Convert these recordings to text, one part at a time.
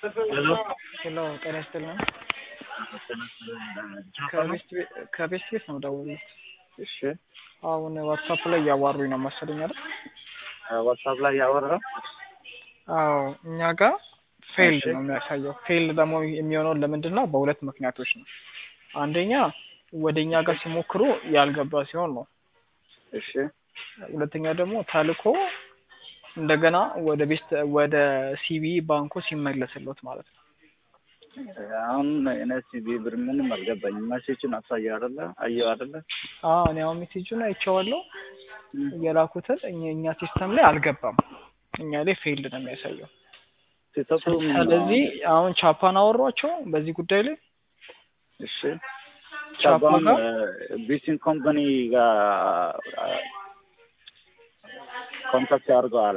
ሄሎ ሄሎ ጤና ይስጥልን። ከቤስት ቤ- ከቤስት ቤት ነው ደውሉት። እሺ አሁን ዋትሳፕ ላይ እያዋሩኝ ነው መሰለኝ አይደል? ዋትሳፕ ላይ ያወራው አዎ እኛ ጋር ፌልድ እሺ። ነው የሚያሳየው። ፌልድ ደግሞ የሚሆነው ለምንድን ነው? በሁለት ምክንያቶች ነው። አንደኛ ወደ እኛ ጋር ሲሞክሩ ያልገባ ሲሆን ነው። እሺ ሁለተኛ ደግሞ ተልኮ እንደገና ወደ ቤስት ወደ ሲቢ ባንኩ ሲመለስሎት ማለት ነው። አሁን እኔ ሲቢ ብር ምንም አልገባኝም። መሴችን አሳየው አይደለ አየው አይደለ አዎ እኔ አሁን ሜሴጁን አይቼዋለሁ። የላኩትን እኛ- እኛ ሲስተም ላይ አልገባም። እኛ ላይ ፌልድ ነው የሚያሳየው። ሲሰጡ ስለዚህ አሁን ቻፓን አወሯቸው በዚህ ጉዳይ ላይ እሺ ቻፓ ቻባን ጋር ቢሲን ኮምፓኒ ጋር ኮንታክት አድርገው አለ።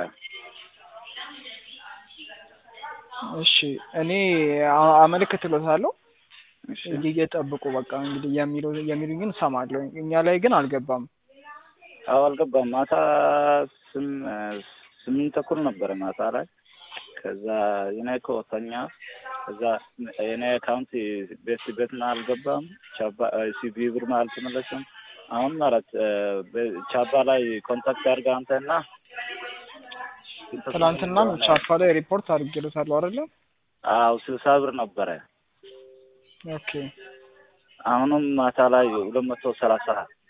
እሺ እኔ አ- አመለክትሎታለሁ እሺ እንዲህ እየጠብቁ በቃ እንግዲህ የሚሉ የሚሉኝን እሰማለሁ። እኛ ላይ ግን አልገባም። አዎ አልገባም። ማታ ስም ስምንት ተኩል ነበረ ማታ ላይ ከዛ የኔ እኮ ተኛ። ከዛ የኔ አካውንት ቤት ቤትና አልገባም። ቻባ ሲቢ ብር አልተመለሰም። አሁን ማለት ቻባ ላይ ኮንታክት አድርገህ አንተና ትናንትናም ቻፓ ላይ ሪፖርት አድርጌሎታለሁ አይደለ? አዎ ስልሳ ብር ነበረ። ኦኬ አሁንም ማታ ላይ ሁለት መቶ ሰላሳ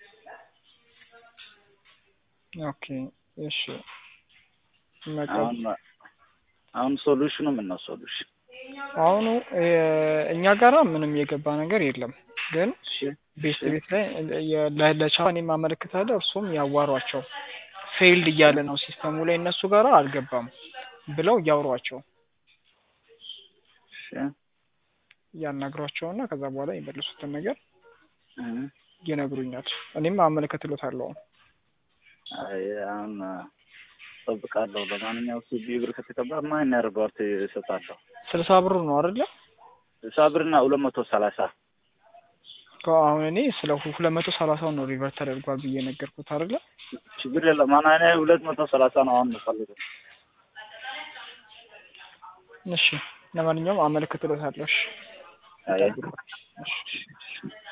ኦኬ እሺ በቃ አሁን አሁን ሶሉሽኑ ምን ነው ሶሉሽን? አሁኑ እ- እኛ ጋራ ምንም የገባ ነገር የለም ግን እሺ ቤስት ቤት ላይ የ- ለ- ለቻፓን የማመለክታለሁ እርሱም ያዋሯቸው ፌይልድ እያለ ነው ሲስተሙ ላይ እነሱ ጋራ አልገባም ብለው እያወሯቸው እሺ ያናግሯቸውና ከዛ በኋላ የመለሱትን ነገር እ ይነግሩኛል። እኔም አመለክትሎታለሁ። አይ አሁን እጠብቃለሁ። ለማንኛውም ሲቢ ብር ከተቀባ ማን ሪፖርት ይሰጣለሁ። ስልሳ ብሩ ነው አይደለ? ስልሳ ብርና ሁለት መቶ ሰላሳ አሁን እኔ ስለ ሁ- ሁለት መቶ ሰላሳው ነው ሪቨርት ተደርጓል ብዬ ነገርኩት አይደለ? ችግር የለም። ማን እኔ ሁለት መቶ ሰላሳ ነው አሁን የምፈልገው። እሺ ለማንኛውም አመለክትሎታለሁ። እሺ አይ እሺ